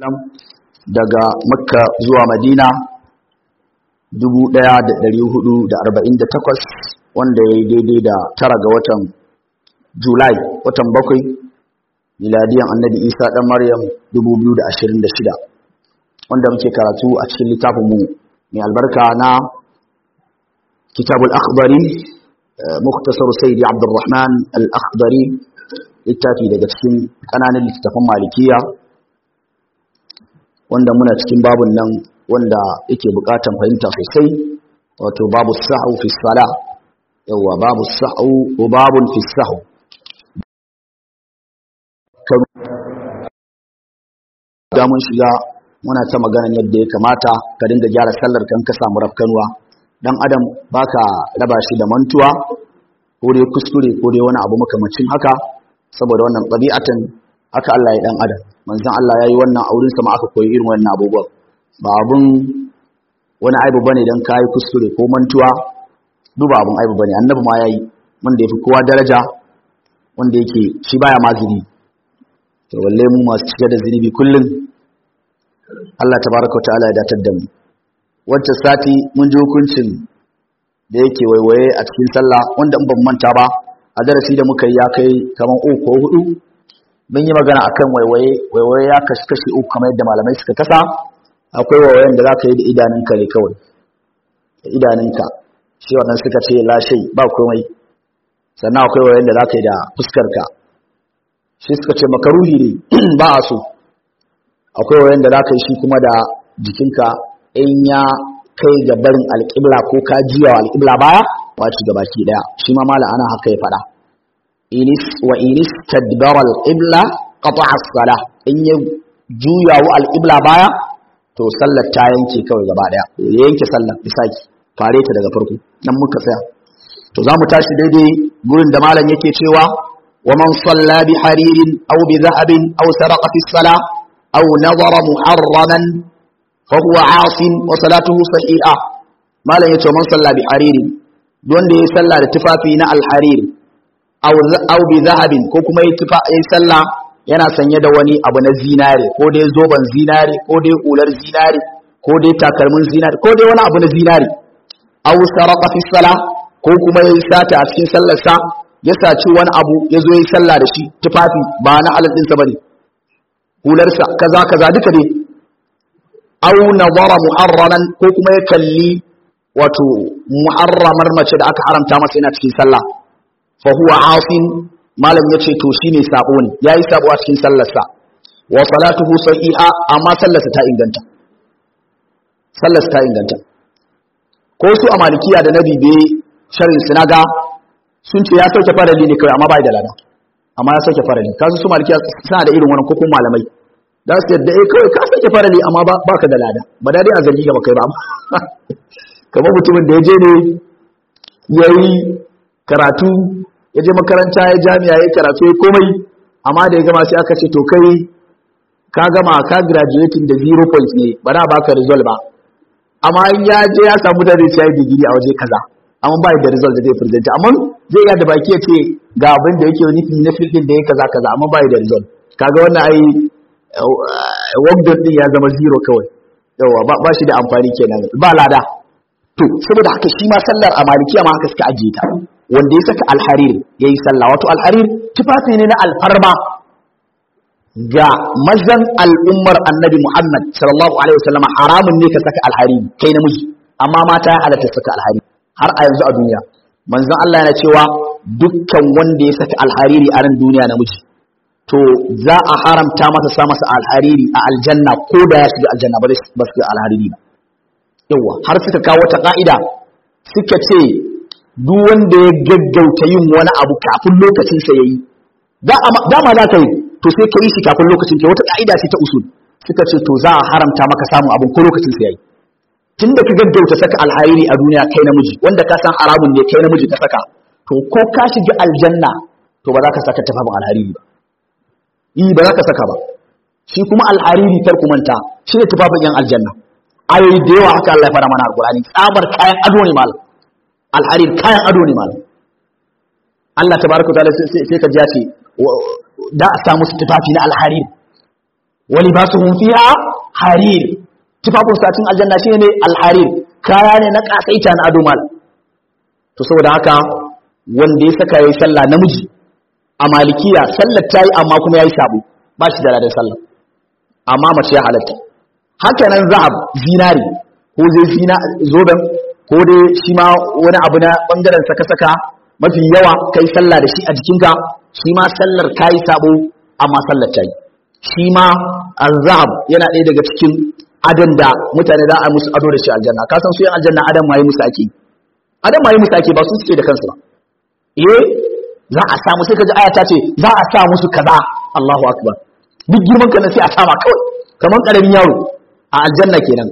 daga makka zuwa madina 1448 wanda ya yi daidai da tara ga watan julai watan bakwai miladiyan annabi isa ɗan maryam 2026 wanda muke karatu a cikin littafinmu mai albarka na kitabul akhbari muktasar sayyidi abdurrahman al-akhbari littafi daga cikin ƙananan littattafan malikiya wanda muna cikin babun nan wanda yake buƙatan fahimta sosai wato babu sa'u fi sala yawa babu sa'u ko babun fi sa'u da mun shiga muna ta magana yadda ya kamata ka dinga gyara sallar kan ka samu rafkanuwa dan adam baka raba shi da mantuwa ko dai kuskure ko dai wani abu makamacin haka saboda wannan ɗabi'atan haka Allah ya dan adam manzon Allah yayi wannan aurin sa ma aka koyi irin wannan abubuwa ba abun wani aibu bane dan kai kuskure ko mantuwa duba abun aibu bane annabi ma yayi wanda yafi kowa daraja wanda yake shi baya mazini to walle mu masu cike da zinubi kullun Allah tabaraka ta'ala ya datar da mu wancan sati mun ji hukuncin da yake waiwaye a cikin sallah wanda in ban manta ba a darasi da muka yi ya kai kaman uku ko hudu mun yi magana akan waiwaye waiwaye ya kashi kashi uku kamar yadda malamai suka kasa akwai waiwayen da za ka yi da idanunka ne kawai da idanunka shi wannan suka ce lashe ba komai sannan akwai waiwayen da za ka yi da fuskarka shi suka ce makaruhi ne ba a so akwai waiwayen da za ka yi shi kuma da jikinka in ya kai ga barin alƙibla ko ka jiya wa alƙibla baya wace ga baki daya shi ma mala ana haka ya fada inis wa inis tadbara alqibla qata'a as-salah in ya juya wa alqibla baya to sallar ta yanke kawai gaba daya ya yanke sallar bisaki fare ta daga farko nan muka tsaya to za mu tashi daidai gurin da malam yake cewa wa man salla bi haririn aw bi dhahabin aw saraqa fi as-salah aw nadara muharraman fa huwa 'asin wa salatuhu sahiha malam yace man salla bi haririn wanda ya sallah da tufafi na alharir aw bi zahabin ko kuma ya sallah yana sanye da wani abu na zinare ko dai zoban zinare ko dai hular zinare ko dai takalmin zinare ko dai wani abu na zinare aw saraqa fi salah ko kuma ya sata a cikin sallar sa ya saci wani abu ya zo ya sallah da shi tufafi ba na halal din sa bane hular sa kaza kaza duka dai aw nadara muharraman ko kuma ya kalli wato muharramar mace da aka haramta masa yana cikin sallah fa huwa asin malam yace to shine sabo ne yayi sabo a cikin sallarsa wa salatuhu sahiha amma sallarsa ta inganta sallarsa ta inganta ko su a malikiya da nabi be sharhin sinaga sun ce ya sauke farali ne kawai amma bai da lada amma ya sauke farali kasu su malikiya suna da irin wannan kokon malamai da su yadda eh kawai ka sauke farali amma baka da lada ba dai a zargi ga kai ba kamar mutumin da ya je ne ya yi karatu ya je makaranta ya jami'a ya karatu ya komai amma da ya gama sai aka ce to kai ka gama ka graduating da zero points ne ba na baka result ba amma in ya je ya samu da zai ci digiri a waje kaza amma ba da result da zai present amma zai ga da baki ya ce ga abin da yake nufi na field din da ya kaza kaza amma ba da result kaga wannan ai work din ya zama zero kawai yawa ba shi da amfani kenan ba lada to saboda haka shi ma sallar a malikiya ma haka suka ajiye ta wanda ya saka alharir ya yi sallah wato alharir tufafi ne na alfarma ga mazan al'ummar annabi muhammad sallallahu alaihi wasallam haramun ne ka saka alhariri kai namiji amma mata ya halatta saka alhariri har a yanzu a duniya manzon Allah yana cewa dukkan wanda ya saka alhariri a nan duniya namiji to za a haramta masa sa masa alhariri a aljanna ko da ya shiga aljanna ba su alhariri ba yawa har suka kawo wata ka'ida suka ce duk wanda ya gaggauta yin wani abu kafin lokacin sa yayi dama za ka yi to sai ka yi shi kafin lokacin ka wata ka'ida ce ta usul suka ce to za a haramta maka samun abin ko lokacin sa yayi tunda ka gaggauta saka alhariri a duniya kai namiji wanda ka san haramun ne kai namiji ka saka to ko ka shiga aljanna to ba za ka saka tafafin alhariri ba yi ba za ka saka ba shi kuma alhariri kar ku manta shi ne tufafin yan aljanna ayoyi da yawa haka Allah ya fara mana alqur'ani tsabar kayan ado ne mal alharir kayan ado ne mal Allah tabaraka wa ta'ala sai ka ji ya ce da a samu su tufafi na alharir wa libasuhum fiha harir tufafin satin aljanna shine ne alharir kaya ne na kasaita na ado mal to saboda haka wanda ya saka yayi sallah namiji a malikiya sallar tayi amma kuma yayi sabo ba shi da ladan sallah amma mace ya halatta haka nan zahab zinari ko zai zina zoben ko dai shi ma wani abu na bangaren saka saka mafi yawa kai sallah da shi a jikinka shi ma sallar kayi sabo amma sallar tayi shi ma azhab yana ɗaya daga cikin adon da mutane za a musu ado da shi aljanna ka san su yan aljanna adam ma yi musu ake adam ma yi musu ake ba su suke da kansu ba eh za a samu sai kaji aya ta ce za a sa musu kaza Allahu akbar duk girman ka na sai a sama kawai kamar karamin yaro a aljanna kenan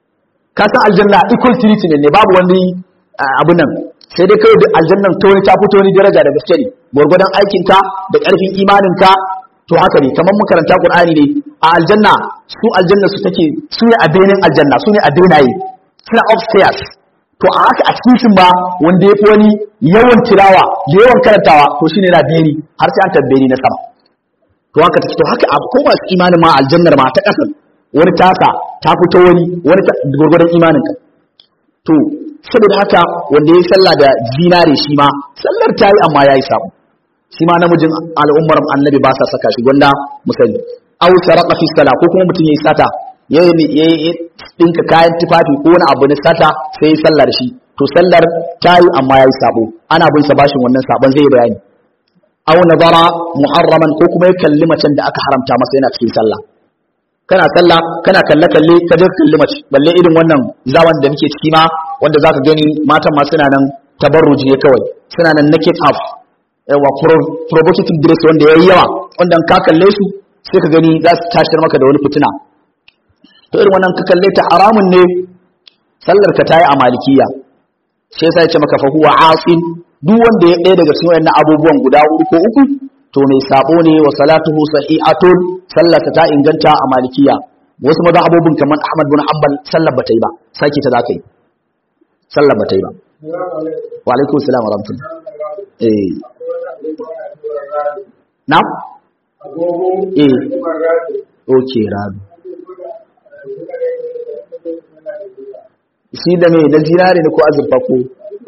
ka san aljanna equal treatment ne babu wani abun nan sai dai kawai aljannan ta wani ta fito ni daraja da gaske ne gwargwadon aikinka da ƙarfin imaninka to haka ne kamar makaranta qur'ani ne a aljanna su aljanna su take su ne a benin aljanna su ne a benaye suna upstairs to a haka a cikin shi ba wanda yafi wani yawan tilawa da yawan karantawa to shine yana beni har sai an tabbe ni na sama to haka take to haka a ko masu imanin ma aljannar ma ta kasan wani taka ta fito wani wani gurgurdan imanin ka to saboda haka wanda yayi sallah da zinare shi ma sallar ta yi amma yayi sabo shi ma namijin al'ummar annabi ba sa saka shi gwanda musali aw saraqa fi sala ko kuma mutum yayi sata yayi yayi dinka kayan tufafi ko wani abu na sata sai yayi sallar shi to sallar tayi amma yayi sabo ana bin sa bashin wannan sabon zai bayani aw nazara muharraman ko kuma ya kalli macen da aka haramta masa yana cikin sallah kana sallah kana kalle kalle ka je kalli mace balle irin wannan zaman da muke ciki ma wanda zaka gani matan ma suna nan tabarruji ne kawai suna nan naked half yawa provocative dress wanda ya yi yawa wanda ka kalle su sai ka gani za su tashar maka da wani fitina to irin wannan ka kalle ta haramun ne sallar ka tayi a malikiya shi yasa ya ce maka fa huwa asin duk wanda ya ɗaya daga cikin wannan abubuwan guda uku ko uku to mai sabo ne wa salatuhu sahihatun sallar ta inganta a malikiya wasu mazhabobin kamar Ahmad bin Hanbal sallar bata yi ba sake ta zaka yi sallar bata yi ba wa alaikum salam wa rahmatullah eh na? eh ok rabi shi da mai na zinare ne ko azurfa ko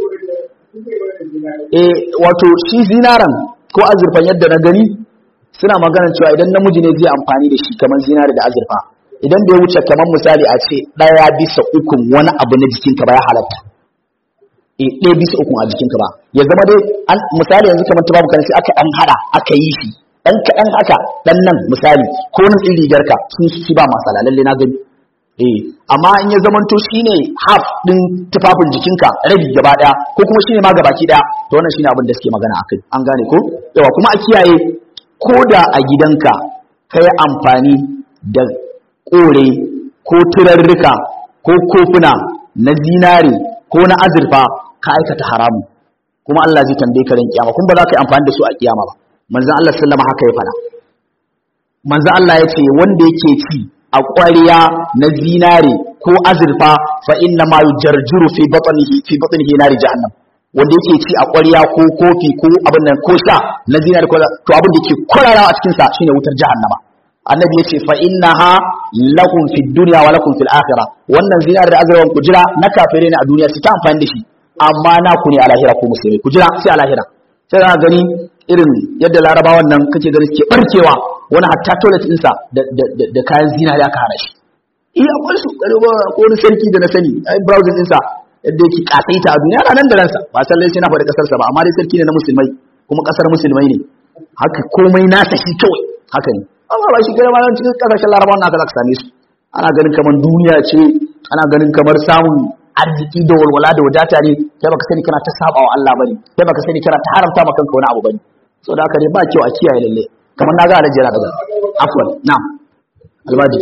eh wato shi zinaren ko azurfan yadda na gani suna maganar cewa idan namiji ne zai amfani da shi kamar zinare da azurfa idan da ya wuce kamar misali a ce ɗaya bisa ukun wani abu na jikinka ba ya halatta ɗaya bisa uku a jikinka ba ya zama dai misali yanzu kamar tubabu kan sai aka ɗan haɗa aka yi shi ɗan kaɗan haka ɗan nan misali ko nan ɗin rigarka sun shi ba masala lalle na gani eh amma in ya zamanto shine half ɗin tufafin jikinka rabi gaba ɗaya ko kuma shine ma gabaki ɗaya to wannan shine abin da suke magana akai an gane ko yawa kuma a kiyaye ko da a gidanka ka yi amfani da kore ko turarruka ko kofuna na zinare ko na azurfa ka aikata haramu kuma Allah zai tambaye ka ran kiyama kuma ba za ka yi amfani da su a kiyama ba manzon Allah sallama haka ya fada manzon Allah ya ce wanda yake ci a ƙwariya na zinare ko azurfa fa inna ma yujarjuru fi batnihi fi batnihi nari jahannam wanda yake ci a ƙwariya ko kofi ko abin nan ko sha na zinare ko to abin da yake kwararawa a cikin sa shine wutar jahannama annabi ya ce fa innaha lakum fid dunya wa lakum fil akhirah wannan zinare da azurfan ku jira na kafire ne a duniya su ta amfani da shi amma na ku ne a lahira ko musulmi ku jira sai a lahira sai za gani irin yadda larabawan nan kake gani suke barkewa wani hatta toilet ɗinsa da kayan zinari aka hana shi iya akwai su ko wani sarki da na sani ai browsing ɗinsa yadda yake kasaita a duniya nan da ransa ba san lai sai na faɗi ƙasarsa ba amma dai sarki ne na musulmai kuma ƙasar musulmai ne haka komai nasa shi kawai haka ne amma ba shi kira ma cikin ƙasashen larabawan naka za ka same su ana ganin kamar duniya ce ana ganin kamar samun arziki da walwala da wadata ne kai baka sani kana ta saba wa Allah bane kai baka sani kana ta haramta maka kanka wani abu bane so da haka ne ba kyau a kiyaye lalle kamar na ga alaji yana daga afwan na'am albaji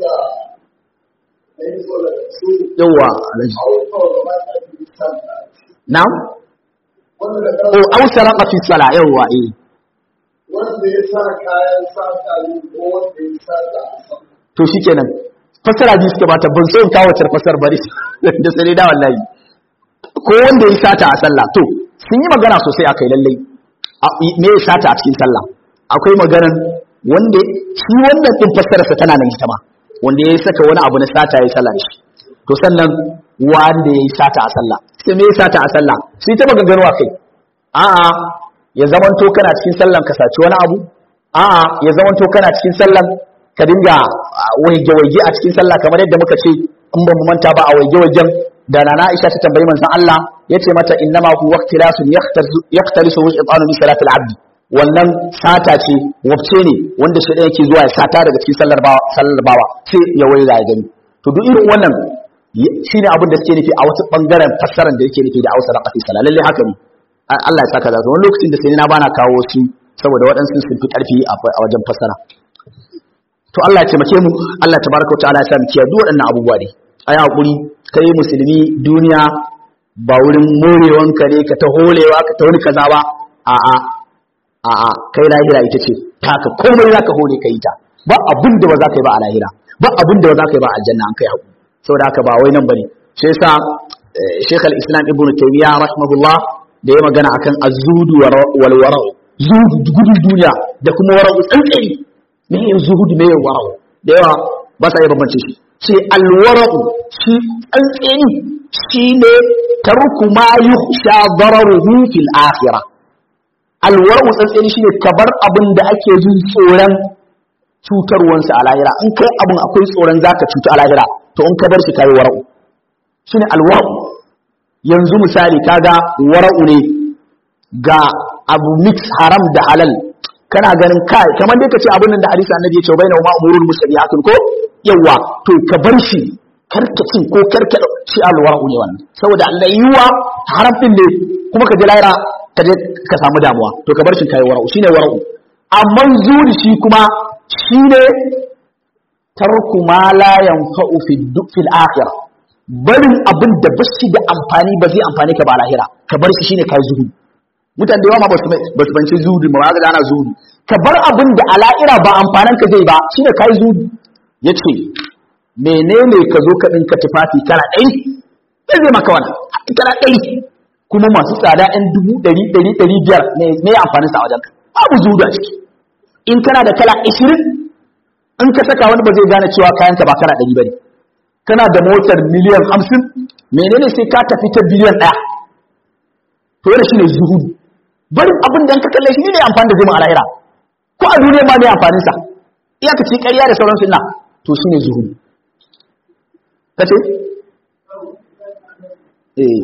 yawa alaji na'am o aw saraqa fi sala yawa eh wanda ya sa kayan sata ne ko wanda ya sa da to shikenan fasara biyu suka bata ban so in kawo wacce fasar bari da sai da wallahi ko wanda ya sata a sallah to sun yi magana sosai akai lallai me ya sata a cikin sallah akwai maganan wanda shi wannan din fassararsa tana nan ita ma wanda ya saka wani abu na sata ya sallah shi to sannan wanda ya yi sata a sallah sai me ya sata a sallah sai ta maganganu a kai a'a ya zamanto kana cikin sallan ka saci wani abu a'a ya zamanto kana cikin sallan ka dinga waige waige a cikin sallah kamar yadda muka ce in ba mu manta ba a waige waigen da nana Aisha ta tambayi manzon Allah yace mata innama hu waqtilasun yaqtalisu shaytanu bi salatil abdi wannan sata ce wabce ne wanda shi yake zuwa ya sata daga cikin sallar bawa sallar bawa sai ya waiga ya gani to duk irin wannan shine abin da suke nufi a wasu bangaren fassarar da yake nufi da Hausa da Qati sallah lalle haka ne Allah ya saka zaka wani lokacin da sai na bana kawo su saboda waɗansu sun fi ƙarfi a wajen fassara to Allah ya taimake mu Allah tabaraka wa ta'ala ya sa mu kiyaye duk waɗannan abubuwa ne ayi hakuri kai musulmi duniya ba wurin morewanka ne ka ta holewa ka ta wani kaza ba a'a a'a kai lahira ita ce taka komai zaka hore ka yi ta ba abin da ba za ka yi ba a lahira ba abin da ba za ka yi ba a aljanna an kai hakuri saboda haka ba wai nan bane shi yasa Sheikh al-Islam Ibn Taymiyyah rahimahullah da ya magana akan az-zuhud wal wara zuhud gudun duniya da kuma wara'u tsantsani me yin zuhud me yin wara'u da yawa ba sa iya bambance shi sai al-wara'u shi tsantsani shine tarku ma yukhsha dararuhu fil akhirah al-wara'u tsantsani shine kabar abin da ake jin tsoron cutarwansa a lahira in kai abin akwai tsoron zaka cuta a lahira to in ka bar shi kai wara'u shine al-wara'u yanzu misali kaga wara'u ne ga abu mix haram da halal kana ganin kai kamar dai kace abin nan da hadisi annabi ya ce baina ma umurul mustabihatun ko yawa to ka bar shi karkacin ko karka shi alwara'u ne wannan saboda Allah yiwa haram din ne kuma ka je lahira ka je ka samu damuwa to ka bar shi kai wara'u shine wara'u amma zuri shi kuma shine tarku ma la yanfa'u fi fil akhirah barin abin da ba shi da amfani ba zai amfani ka ba lahira ka bar shi shine kai zuhudu mutane da yawa ma ba su banci zuhudu ba ga ana zuhudu ka bar abin da ala'ira ba amfanan ka zai ba shine kai zuhudu yace menene ka zo ka dinka tufafi kala ɗari sai zai maka wannan kala ɗari kuma masu tsada ɗan dubu ɗari ɗari ɗari biyar me amfanin sa a wajen ka babu zuhudu a ciki in kana da kala ashirin in ka saka wani ba zai gane cewa kayanka ba kala ɗari ba ne kana da motar miliyan hamsin menene sai ka tafi ta biliyan ɗaya to yana shine zuhudu barin abin da ka kalle shi ne amfani da zai a lahira ko a duniya ma ne amfanin sa iyaka ci ƙarya da sauran sunna to shine zuhudu kace eh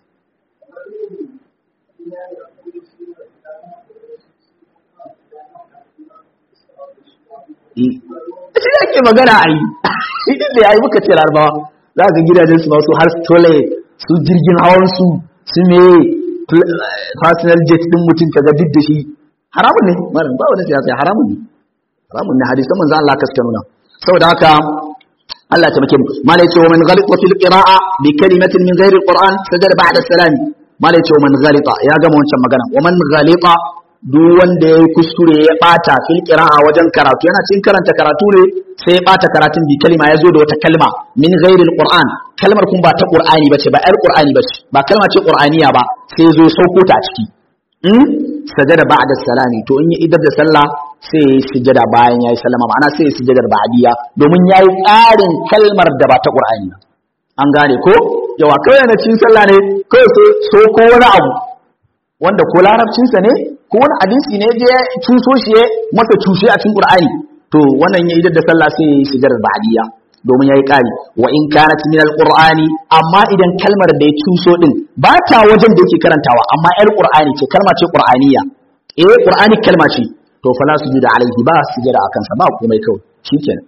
shi ake magana a yi idan da ya yi muka ce larabawa za ka gidajen su masu har tole su jirgin hawan su su me personal jet din mutum kaga duk da shi haramun ne malam ba wani siyasa haramun ne haramun ne hadisan manzo Allah kaska nuna saboda haka Allah ta make mu mala yace wa man ghalita fil qira'a bi kalimatin min ghairi alquran sajada ba'da salam mala yace wa man ghalita ya gama wancan magana wa man ghalita duk wanda yayi kuskure ya bata fil qira'a wajen karatu yana cikin karanta karatu ne sai ya bata karatun bi kalima ya zo da wata kalma min ghairi alquran kalmar kun ba ta qur'ani bace ba ayar qur'ani bace ba kalma ce qur'aniya ba sai ya zo sauko ta a ciki in sajada ba'da salami to in ya idar da sallah sai ya yi sujada bayan ya yi sallama ma'ana sai ya yi sujadar ba'diya domin ya yi ƙarin kalmar da ba ta qur'ani ba an gane ko yawa kawai na cikin sallah ne kawai sai so ko wani abu wanda ko larabcinsa ne ko wani hadisi ne je cuso shi ya masa cushe a cikin qur'ani to wannan ya idar da sallah sai ya yi sujadar ba'diya domin yayi ƙari wa in kanat min alqur'ani amma idan kalmar da ya cuso din ba ta wajen da yake karantawa amma yar qur'ani ce kalma ce qur'aniya eh qur'ani kalma ce to fala sujuda alaihi ba sujada akan sa ba komai kawai shikenan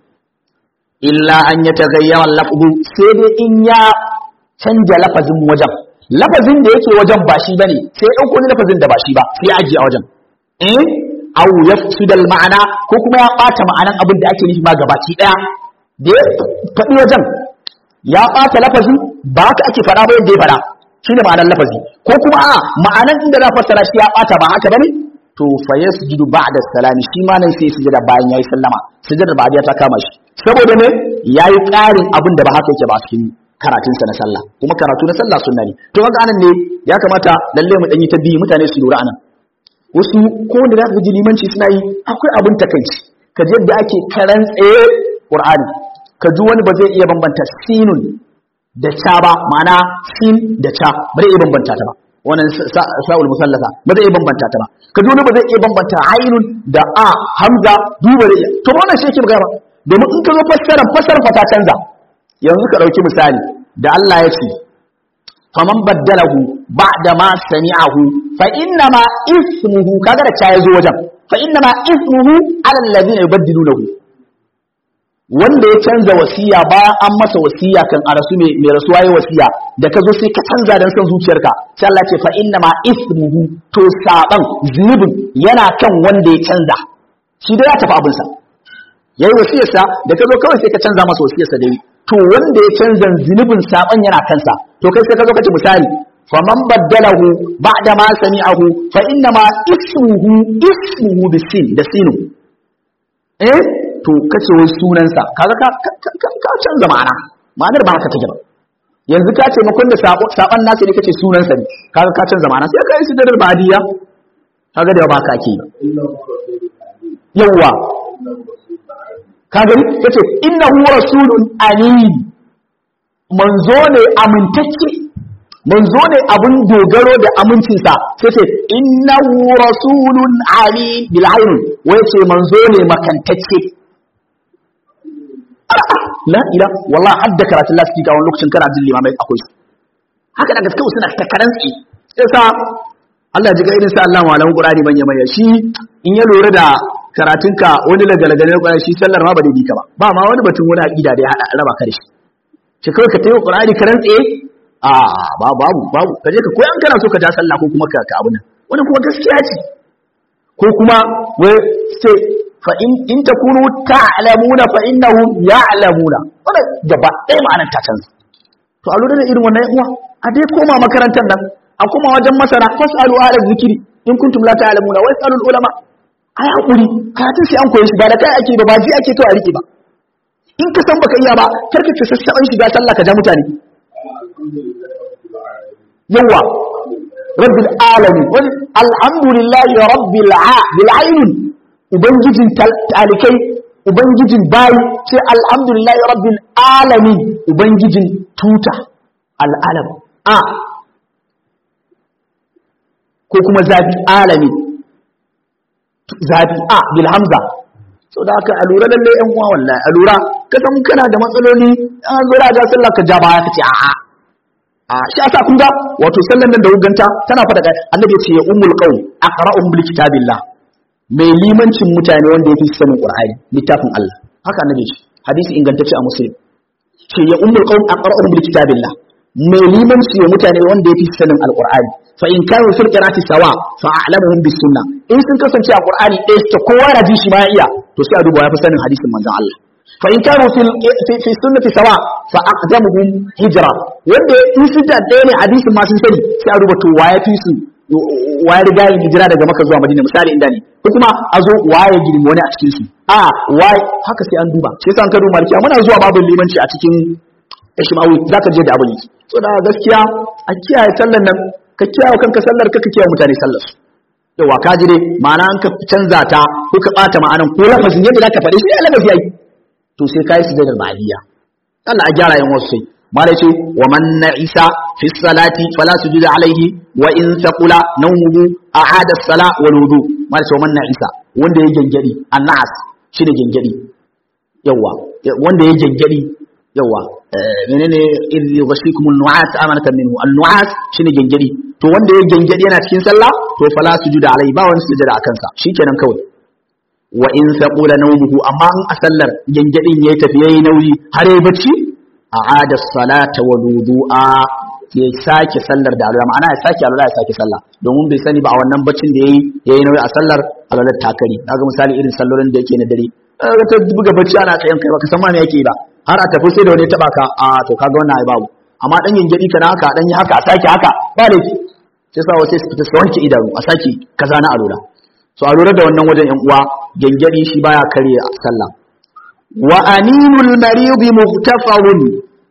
illa an yataghayyara lafzu sai dai in ya canja lafazin wajen lafazin da yake wajen ba shi bane sai ya dauko lafazin da ba shi ba sai ya ajiye a wajen eh aw yafsudal ma'ana ko kuma ya bata ma'anan abin da ake nufi ma gabaki daya da ya faɗi wajen ya ɓata lafazi ba haka ake faɗa ba yadda ya faɗa shi ne ma'anar lafazi ko kuma a ma'anar inda za fassara shi ya ɓata ba haka bane to fa yasjudu ba'da salami shi ma nan sai ya sujada bayan yayi sallama sujadar ba ta kama shi saboda ne yayi ƙarin abin da ba haka yake ba cikin karatun sa na sallah kuma karatu na sallah sunna ne to kaga anan ne ya kamata lalle mu danyi ta biyu mutane su lura anan wasu ko wanda za ka ji limanci suna yi akwai abin takaici ka ji yadda ake karan tsaye qur'ani ka ji wani ba zai iya bambanta sinun da ca ba ma'ana sin da ca ba zai iya bambanta ta ba wannan sa'ul musallasa ba zai iya bambanta ta ba ka ji wani ba zai iya bambanta ainun da a hamza duba da iya to wannan shi yake magana domin in ka zo fassara fassara fa ta canza yanzu ka dauki misali da Allah ya ce faman baddalahu ba'da ma sami'ahu fa inna ma ismuhu kaga da ya zo wajen fa inna ma ismuhu ala alladhina yubaddilunahu wanda ya canza wasiya bayan an masa wasiya kan a rasu mai rasuwa ya wasiya da ka zo sai ka canza dan san zuciyarka sai Allah ce fa inna ma ismuhu to saban zunubin yana kan wanda ya canza shi da ya tafi abinsa yayi wasiyarsa da ka zo kawai sai ka canza masa wasiyarsa da yi to wanda ya canza zunubin saban yana kansa to kai sai ka zo ka ce misali faman baddalahu ba'da ma sami'ahu fa inna ma ismuhu ismuhu bisin da sinu eh to kace wai sunansa kaga ka ka canza ma'ana ma'anar ba haka take ba yanzu ka ce makon da saban nasa ne kace sunansa ne kaga ka canza ma'ana sai ka yi sidar badiya kaga da ba ka ke yawa ka gani yace innahu rasulun amin manzo ne amintacce manzo ne abun dogaro da amincinsa sai ce innahu rasulun amin bil ayn wai ce manzo ne makantacce la ila wallahi hadda karatun lafi ga wani lokacin kana jin limamai akwai haka daga kawai suna ta karantsi sai sa Allah ji ga irin sa Allah malamin Qur'ani manya manya shi in ya lura da karatunka wani lagalagale Qur'ani shi sallar ma ba dai ka ba ba ma wani batun wani aqida da ya hada raba ka da shi shi kawai ka tayi Qur'ani karantsi a babu babu babu kaje ka koyan kana so ka ja sallah ko kuma ka ka abun nan wani kuma gaskiya ce ko kuma wai sai fa in in takunu ta'lamuna fa innahum ya'lamuna wannan gaba ɗaya ma'anar ta canza to a lura da irin wannan uwa a dai koma makarantar nan a koma wajen masana fasalu ala zikiri in kuntum la ta'lamuna wa yasalu ulama ai hakuri karatun sai an koyi shi ba da kai ake ba ba ji ake to a rike ba in ka san baka iya ba karka ce sassaban shiga sallah ka ja mutane yawa rabbil alamin wani alhamdulillahi rabbil alamin ubangijin talikai ubangijin bayi ce alhamdulillahi rabbil alamin ubangijin tuta al'alam a ko kuma zabi alamin zabi a bil hamza so da haka alura lalle yan uwa wallahi alura ka san kana da matsaloli an zo da ga sallar ka ja baya ka ce a'a a shi asa kun ga wato sallan nan da wuganta tana fada kai annabi ya ce ya ummul qaum aqra'uhum bil kitabillah mai limancin mutane wanda yafi sanin qur'ani littafin Allah haka annabi ce hadisi ingantacce a muslim ce ya ummul qaum aqra'uhum bil kitabillah mai limanci ya mutane wanda yafi sanin alqur'ani fa in kanu fil qira'ati sawa fa a'lamuhum bis sunnah in sun kasance a qur'ani ɗaya suke kowa na ji shi ma iya to sai a duba yafi sanin hadisin manzon Allah fa in kanu fil fi sunnati sawa fa aqdamuhum hijra wanda in su da ɗaya ne hadisin ma sun sani sai a duba to waye fi su waye riga yin hijira daga Makka zuwa Madina misali inda ne ko kuma a zo waye girmi wani a cikin su a waye haka sai an duba sai san kado malkiya muna zuwa babin limanci a cikin Ishmawi zaka je da abin so da gaskiya a kiyaye sallan nan ka kiyaye kanka sallar ka ka kiyaye mutane sallar su yawa ka ji dai ma'ana an ka canza ta ko ka bata ma'anan ko lafazin yadda zaka faɗi shi lafazi yayi to sai kai sujudar ba'diyya Allah a gyara yan wasu sai malai ce wa man na'isa fi salati fala sujuda alaihi wa in thaqula nawmuhu a'ada as-sala wal wudu malai ce wa man na'isa wanda ya gengedi annas shine gengedi yawa wanda ya gengedi yawa menene idh yughashikum an-nu'as amanatan minhu an-nu'as shine gengedi to wanda ya gengedi yana cikin sallah to fala sujuda alaihi ba wani sujada akan sa shikenan kawai wa in thaqula nawmuhu amma in a sallar gengedin yayi tafi yayi nauyi har yayi bacci a'ada salata wal wudu'a ya sake sallar da alwala ma'ana ya sake alwala ya sake sallah domin bai sani ba a wannan baccin da yayi yayi nauyi a sallar alwala takari kaga misali irin sallolin da yake na dare kaga ta buga bacci ana tsayan kai baka san ma me yake ba har a tafi sai da wani taba ka a to kaga wannan ai babu amma dan gengedi kana haka dan yi haka a sake haka ba laifi sai sa wasu su fita su wanke idanu a sake kaza na alwala so a lura da wannan wajen yan uwa gengedi shi baya kare sallah wa aninul maridi muhtafarun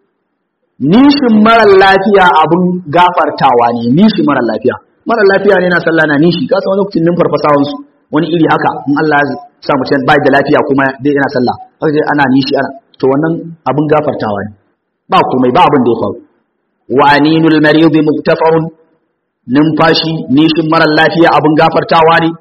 nishin mara lafiya abun gafartawa ne nishin mara lafiya mara lafiya ne na sallah na nishi ka san lokacin nin farfasawan su wani iri haka in Allah sa mutum bai da lafiya kuma dai yana sallah haka dai ana nishi ana to wannan abin gafartawa ne ba komai ba abin da ya faru wa aninul marid muktafarun numfashi nishin marar lafiya abin gafartawa ne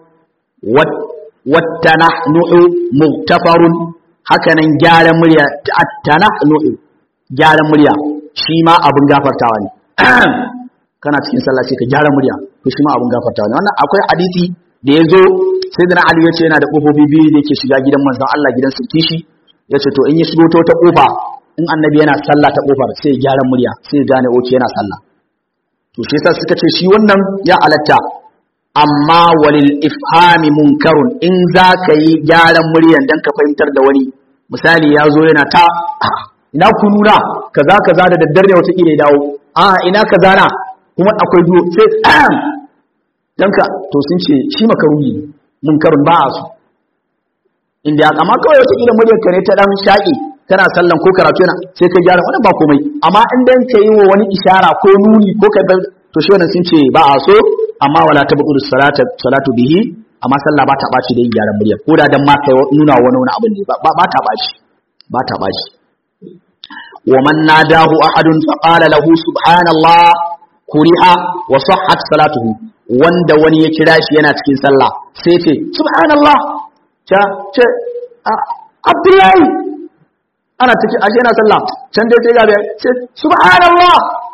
wattanahnu'u muktafarun hakanan gyaran murya attanahnu'u gyaran murya shi ma abin gafartawa ne kana cikin sallah sai ka gyara murya to shi ma abin gafartawa ne wannan akwai hadisi da ya zo sai da Ali ya ce yana da kofofi biyu da yake shiga gidan manzon Allah gidan sulki shi ya ce to in ya shigo ta wata kofa in annabi yana sallah ta kofar sai ya gyara murya sai ya gane oke yana sallah to shi yasa suka ce shi wannan ya alatta amma walil ifhami munkarun in za ka yi gyaran muryan dan ka fahimtar da wani misali ya zo yana ta ina ku nuna kaza kaza da daddare wata kila ya dawo a ina kaza na kuma akwai duwo sai dan ka to sun ce shi makaruhi munkarun ba a so inda ya kama kawai wata kila muryar ka ne ta dan shaƙi kana sallan ko karatu yana sai ka gyara wannan ba komai amma in dan ka yi wa wani ishara ko nuni ko ka to shi wannan sun ce ba a so amma wala tabqulu salata salatu bihi amma sallah ba ta baci da yin gyaran murya ko da dan ma kai nuna wani wani abin ne ba ta baci ba ta baci wa man nadahu ahadun fa qala lahu subhanallah kuriha wa sahhat salatuhu wanda wani ya kira shi yana cikin sallah sai ce subhanallah ta ce abdullahi ana cikin ashe yana sallah can dai sai gabe ce subhanallah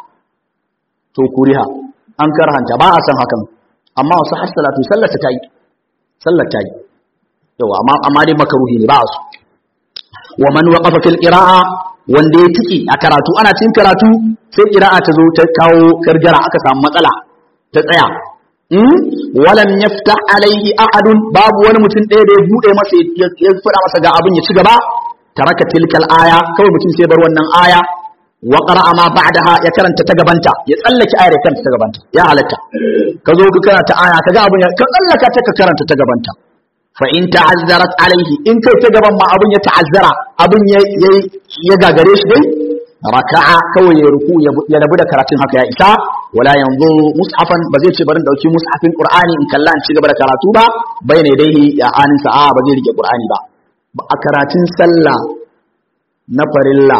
to kuriha an karhanta ba a san hakan amma wasu har salatu sallar ta yi sallar ta yi yawa amma amma dai makaruhi ne ba a so wa man waqafa fil qira'a wanda ya tiki a karatu ana cin karatu sai qira'a ta zo ta kawo gargara aka samu matsala ta tsaya walam yaftah alaihi ahadun babu wani mutum ɗaya da ya bude masa ya fada masa ga abin ya ci gaba taraka tilkal aya kawai mutum sai bar wannan aya wa qara'a ma ba'daha ya karanta ta gabanta ya tsallake ayar ya karanta ta gabanta ya halatta ka zo ka karanta aya kaga abin ya ka tsallaka ta ka karanta ta gabanta fa in ta'azzarat alaihi in kai ta gaban ma abin ya ta'azzara abin ya ya gagare shi dai raka'a kawai ya ruku ya rabu da karatun haka ya isa wala yanzu mushafan ba zai ce bari dauki mushafin qur'ani in kalla in ci gaba da karatu ba bai ne dai ya anin sa'a ba zai rike qur'ani ba a karatun sallah na farilla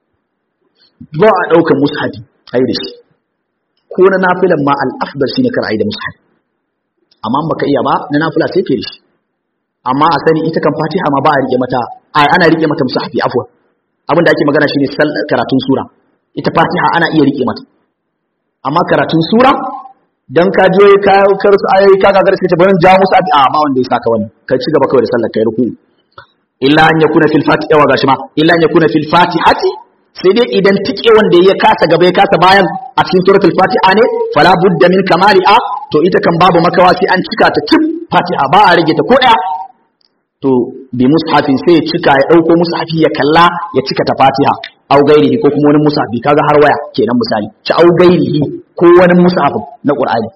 ba a ɗaukar mushafi ai da shi ko na nafilan ma al'afdar shi ne kar ai da mushafi amma baka iya ba na nafila sai ke da shi amma a sani ita kan fatiha ma ba a rike mata ai ana rike mata mushafi afwan abin da ake magana shine karatun sura ita fatiha ana iya rike mata amma karatun sura dan ka je ka karsu ayoyi ka ga garsu ce bari ja musu abi a ba wanda ya saka wani kai ci gaba kawai da sallar kai ruku illa an yakuna fil fatiha wa gashi ma illa an yakuna fil fatihati sai dai idan tike wanda ya kasa gaba ya kasa bayan a cikin suratul fatiha ne fala budda min kamali a to ita kan babu makawa sai an cika ta tip fatiha ba a rage ta ko daya to bi mushafin sai ya cika ya dauko mushafi ya kalla ya cika ta fatiha au gairihi ko kuma wani mushafi kaga har waya kenan misali ci au gairihi ko wani mushafin na qur'ani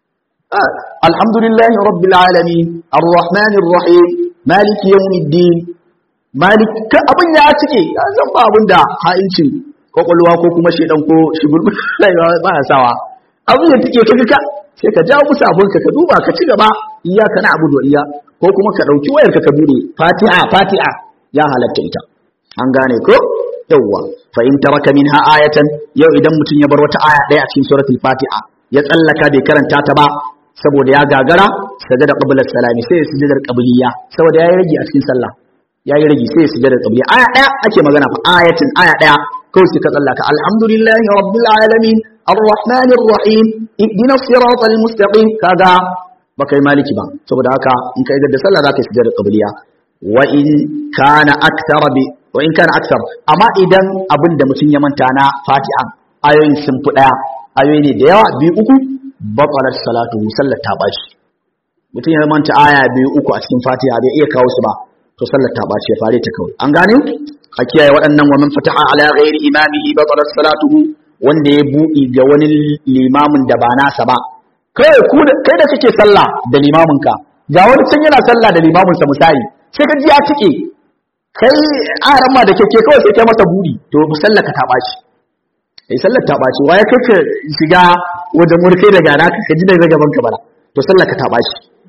alhamdulillahi rabbil alamin arrahmanir rahim maliki yawmiddin malik ka abin ya cike ya san ba abin da ha'incin kwakwalwa ko kuma shedan ko shigulgul ba ya sawa abin ya tike ka ka sai ka jawo musu abin ka ka duba ka ci gaba iyaka na abudu iya ko kuma ka dauki wayar ka ka bude fatiha fatiha ya halatta ita an gane ko yawwa fa in taraka minha ayatan yau idan mutum ya bar wata aya daya a cikin suratul fatiha ya tsallaka bai karanta ta ba saboda ya gagara sajada qabla salami sai ya sujudar qabliya saboda yayi rage a cikin sallah yayi rage sai ya sujudar qabliya aya daya ake magana fa ayatin aya daya kawai sai ka tsallaka alhamdulillahi rabbil alamin arrahmanir rahim ihdina siratal mustaqim kaga baka yi maliki ba saboda haka in ka idar da sallah zaka yi sujudar qabliya wa in kana akthar bi wa in kana akthar amma idan abin da mutum ya manta na fatiha ayoyin sun fi daya ayoyi ne da yawa biyu uku batalar salatu sallar ta bashi mutum ya manta aya biyu uku a cikin fatiha bai iya kawo su ba to sallar ta bashi ya fare ta kawai an gane a kiyaye waɗannan wa man fataha ala ghairi imamihi batalar salatuhu wanda ya buɗi ga wani limamin da ba nasa ba kai ku kai da kake sallah da limamin ka ga wani can yana sallah da limamin sa misali sai ka ji ya tike kai aran ma da kake kawai sai kai masa buri to sallar ka ta bashi kai sallar ta ɓaci waye kai ka shiga wajen murkai da gana ka ji daga gaban ka bala to sallar ka ta ɓaci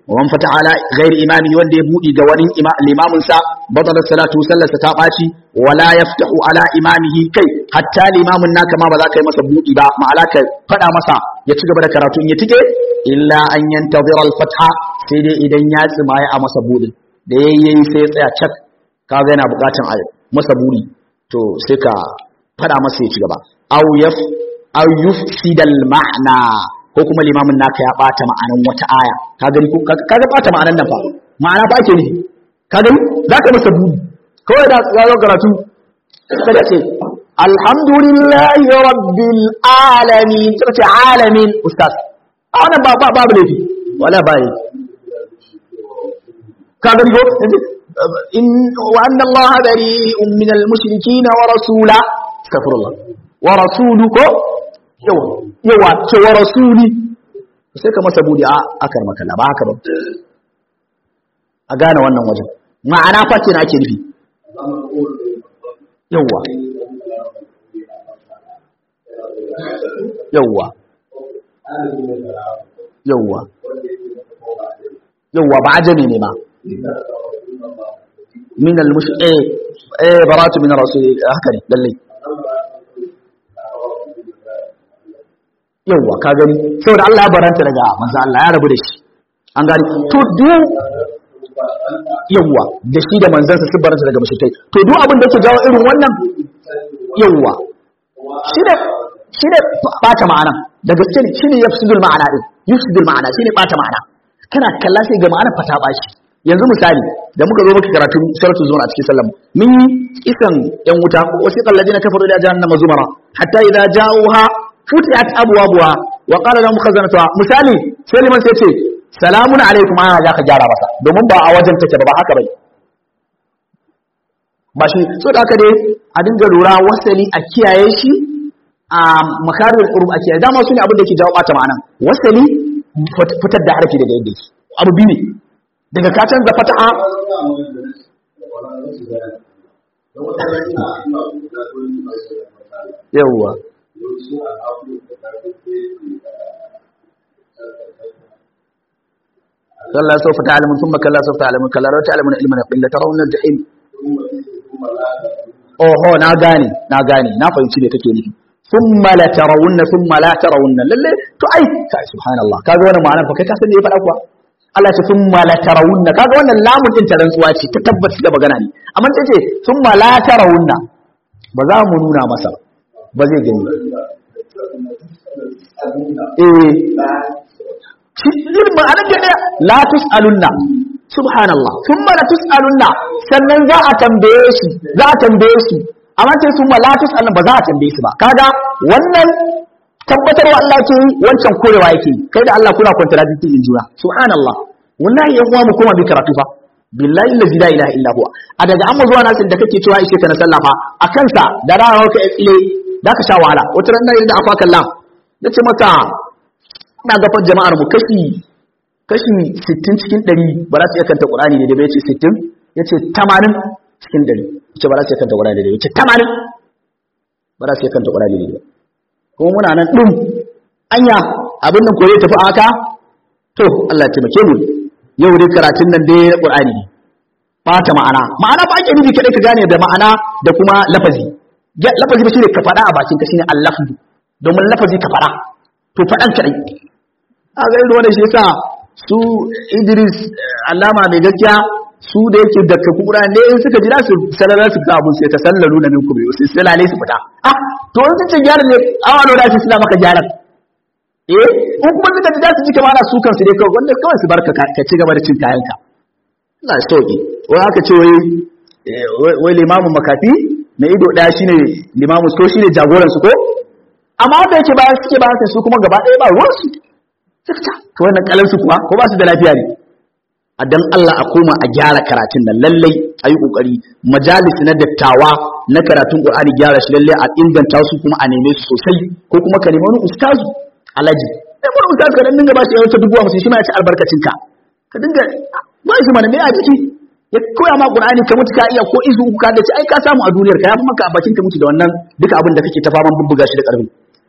wan fata ala ghairi imami wanda ya budi ga wani limamin sa batalat salatu sallarsa ta baci wala yaftahu ala imamihi kai hatta limamin naka ma ba za ka yi masa budi ba ma'ala ka fada masa ya ci gaba da karatu in ya tike illa an yantazira al-fatha sai dai idan ya tsimaye a masa budin da yayi sai ya tsaya cak kaga yana bukatan a masa buri to sai ka fada masa ya ci gaba aw yaf aw yufsidal ma'na ko kuma limamin naka ya bata ma'anan wata aya ka gani ko kaga bata ma'anan nan fa ma'ana ba ke ne ka gani zaka masa buri kawai da ga karatu kada ce alhamdulillahi rabbil alamin kaga ce alamin ustaz a wannan ba babu laifi wala ba laifi ka gani ko in wa anna allaha bari'un min al-mushrikeen wa rasula astaghfirullah wa rasuluko yawa yawa ce wa rasuli sai ka masa budi a akar maka ba haka ba a gane wannan wajen ma'ana fa ce na ake nufi yawa yawa yawa yawa ba ajami ne ma min al-mush eh eh baratu min rasul haka ne lalle yawwa ka gani saboda Allah ya baranta daga manzo Allah ya rabu da shi an gani to duk yawwa da shi da manzansa sun baranta daga mushrikai to duk abin da yake jawo irin wannan yawwa shi da shi da bata ma'ana da gaske ne shine yafsidul ma'ana din yufsidul ma'ana shine bata ma'ana kana kalla sai ga ma'ana fata bashi yanzu misali da muka zo muka karatu suratul zumar a cikin sallam mun yi kisan yan wuta wasiqal ladina kafaru ila jahannama zumara hatta idza ja'uha futiyat abwabuha wa qala lahum khazanatuha misali sai liman sai ce salamun alaikum ana za ka gyara masa domin ba a wajen take ba ba haka bai ba shi so da haka dai a dinga lura wasali a kiyaye shi a makarin urub a kiyaye dama su ne abin da ke jawo bata ma'anan wasali fitar da harfi daga yadda yake abu biyu ne daga ka canza fata'a yawwa كلا سوف تعلمون ثم كلا سوف تعلمون كلا لو تعلمون علم اليقين لترون الجحيم oho na gane na gane na fahimci me kake nufi thumma la tarawunna thumma la tarawunna lalle to ai kai subhanallah kaga wannan ma'anar fa kai ka san me ya faɗa kuwa Allah ce thumma la tarawunna kaga wannan lamun din tarantsuwa ce ta tabbaci da magana ne amma ta ce thumma la tarawunna ba za mu nuna masa ba zai gani eh ilmin anan da ɗaya la tus'alunna subhanallah thumma la tus'alunna sannan za a tambaye shi za a tambaye shi amma sai thumma la tus'alunna ba za a tambaye shi ba kaga wannan tabbatarwa Allah yake yi wancan korewa yake yi kai da Allah kuna contradicting in juna subhanallah wallahi yan uwa mu koma bi karatu fa billahi allazi la ilaha illa huwa a daga amma zuwa nasin da kake cewa ishe ka na sallah fa a kansa da rawa ka tsile da ka sha wahala wata ran da afa kallam nace maka ina gafar jama'ar mu kashi kashi 60 cikin 100 ba za su iya kanta Qur'ani ne da bai ce 60 yace 80 cikin 100 yace ba za su iya kanta Qur'ani ne yace 80 ba za su iya kanta Qur'ani ne kuma muna nan din anya abin nan koyi tafi aka to Allah ya taimake mu yau dai karatun nan dai na Qur'ani ne bata ma'ana ma'ana ba ake nufi kadai ka gane da ma'ana da kuma lafazi lafazi ba shine ka faɗa a bakin ka shine al-lafzu domin lafazi ka faɗa to faɗan kadai a ga irin wannan shi yasa su Idris Allama mai gaskiya su da yake da ka kura ne in suka jira su salala su ga abun sai ta sallalu na minku bai sai salale su fita ah to in sun gyara ne awa da su suna maka gyaran eh in kuma suka ji su ji kamar su kansu dai kawai wanda kawai su barka ka ci gaba da cin kayanka Allah ya sauki wai aka ce wai wai limamin makafi na ido daya shine limamin ko shine jagoran su ko amma wanda yake bayan suke bayan sai su kuma gaba ɗaya ba ruwan su suka ta to wannan kalan su kuwa ko ba su da lafiya ne a dan Allah a koma a gyara karatun nan lallai ayi kokari majalis na dattawa na karatun Qur'ani gyara shi lallai a inganta su kuma a neme su sosai ko kuma ka nemi wani ustazu alaji sai wani ustazu ka dan dinga ba shi yawan dubu hamsin shi ma ya ci albarkacin ka ka dinga ba shi mana me a jiki ya koya ma Qur'ani ka mutu ka iya ko izu uku ka da ci ai ka samu a duniyar ka ya fi maka a bakin ka mutu da wannan duka abin da kake ta faman bubbuga shi da karfi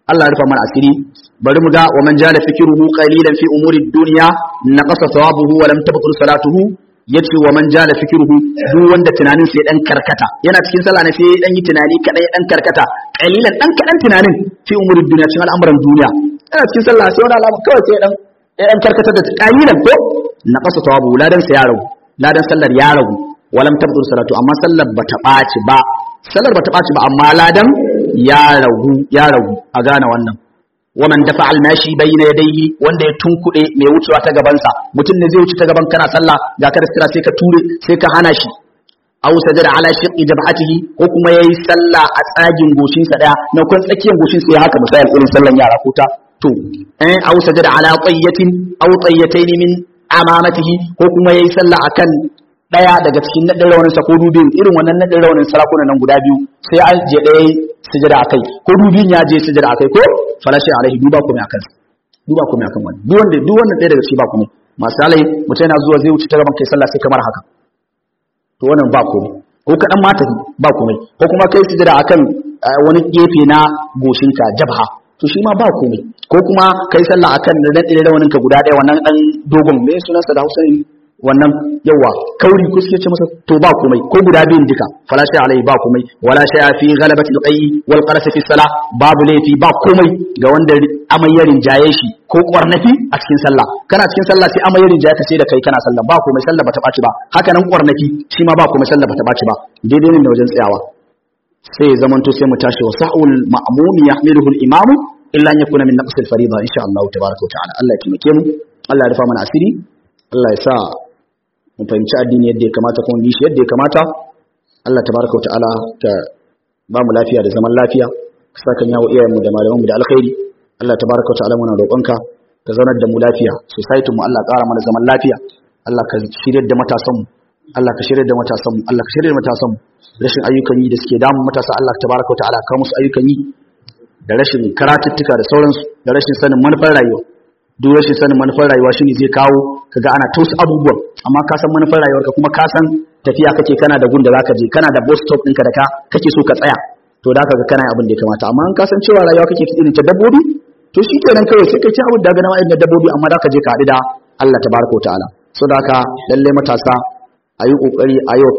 Allah ya rufa mana asiri bari mu ga wa man jala fikruhu qalilan fi umuri dunya naqasa thawabuhu wa lam tabtul salatuhu yace wa man jala fikruhu duk wanda tunanin sai dan karkata yana cikin sallah ne sai dan yi tunani kadai dan karkata qalilan dan kadan tunanin fi umuri dunya cikin al'amuran duniya yana cikin sallah sai wani al'amari kawai sai dan dan karkata da qalilan ko naqasa thawabuhu ladan sa ya ragu ladan sallar ya ragu wa lam tabtul salatu amma sallar bata ɓaci ba sallar bata ɓaci ba amma ladan ya ragu ya ragu a gane wannan waman dafa almashi bayna yadayhi wanda ya tunkuɗe mai wucewa ta gabansa mutum ne zai wuce ta gaban kana sallah ga ka da sai ka ture sai ka hana shi aw sajada ala shiqqi jabhatihi ko kuma yayi sallah a tsagin goshin sa daya na kun tsakiyar goshin sa ya haka misali irin sallan yara ko ta to eh aw sajada ala qayyatin aw qayyatayn min amamatihi ko kuma yayi sallah akan daya daga cikin nadin rawanin sa ko dubin irin wannan nadin rawanin sarakuna nan guda biyu sai an je daya sujada akai ko dubin ya je sujada akai ko falashi alaihi duba kuma akan duba kuma akan wani duk wanda duk wanda ɗaya daga cikin ba kuma masu alai mutum yana zuwa zai wuce ta gaban kai sallah sai kamar haka to wannan ba komai ko kaɗan mata ba komai ko kuma kai sujada akan wani gefe na goshinka jabha to shi ma ba komai ko kuma kai sallah akan da rawanin ka guda ɗaya wannan dan dogon me sunansa da Hausa ne wannan yawa kauri ko suke ce masa to ba komai ko guda biyun duka fala shay alai ba komai wala shay fi ghalabati alqayyi wal qaras fi salah babu laifi ba komai ga wanda amayyarin jaye shi ko kwarnafi a cikin sallah kana cikin sallah sai amayyarin jaye ka sai da kai kana sallah ba komai sallah bata baci ba haka nan kwarnafi shi ma ba komai sallah bata baci ba daidai ne da wajen tsayawa sai ya zamanto sai mu tashi wa sa'ul ma'mum yahmiluhu al-imam illa an yakuna min naqs al-fariida insha Allah tabaaraka wa ta'ala Allah ya taimake mu Allah ya rufa mana asiri Allah ya sa mu fahimci addini yadda ya kamata kuma bi shi yadda ya kamata Allah tabaraka wa ta'ala ta ba mu lafiya da zaman lafiya ka saka yawo iyayenmu da malamanmu da alkhairi Allah tabaraka wa ta'ala muna roƙonka ka zaunar da mu lafiya society mu Allah ƙara mana zaman lafiya Allah ka shirye da matasan mu Allah ka shirye da matasan mu Allah ka shirye da matasan mu rashin ayyukan yi da suke damun matasa Allah tabaraka wa ta'ala ka musu ayyukan yi da rashin karatuttuka da sauransu da rashin sanin manufar rayuwa duk rashin sanin manufar rayuwa shine zai kawo kaga ana tausa abubuwan amma ka san manufar rayuwarka kuma ka san tafiya kake kana da gun da zaka je kana da bus stop ɗinka da ka kake so ka tsaya to da kaga kana abin da ya kamata amma in ka san cewa rayuwa kake irin ta dabbobi to shi kenan kawai sai kai ci abin da ga nawa irin dabbobi amma da ka je ka haɗu da Allah tabaraka wa ta'ala so da haka lalle matasa a yi kokari a yau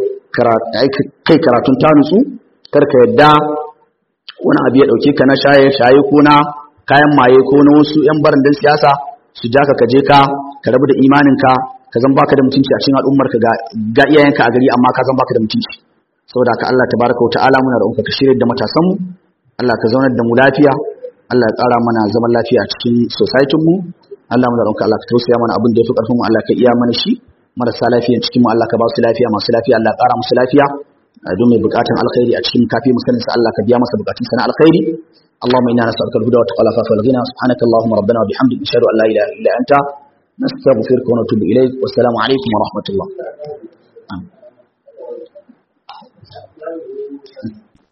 kai karatun ta nutsu kar ka yadda wani abu ya dauke ka na shaye shaye ko na kayan maye ko na wasu yan barandin siyasa su ja ka kaje ka ka rabu da imaninka ka zan baka da mutunci a cikin al'ummar ka ga iyayenka a gari amma ka zan baka da mutunci saboda ka Allah tabaraka wa ta'ala muna roƙonka ka shirye da matasan mu Allah ka zaunar da mu lafiya Allah ya ƙara mana zaman lafiya a cikin society mu Allah muna roƙonka Allah ka tausaya mana abin da yafi ƙarfin mu Allah ka iya mana shi marasa lafiya cikin mu Allah ka ba su lafiya masu lafiya Allah ya ƙara musu lafiya don mai bukatun alkhairi a cikin kafi musanin sa Allah ka biya masa bukatun sa na alkhairi اللهم انا نسالك الهدى والتقى والعفاف والغنى سبحانك اللهم ربنا وبحمدك نشهد ان لا اله الا انت نستغفرك ونتوب اليك والسلام عليكم ورحمه الله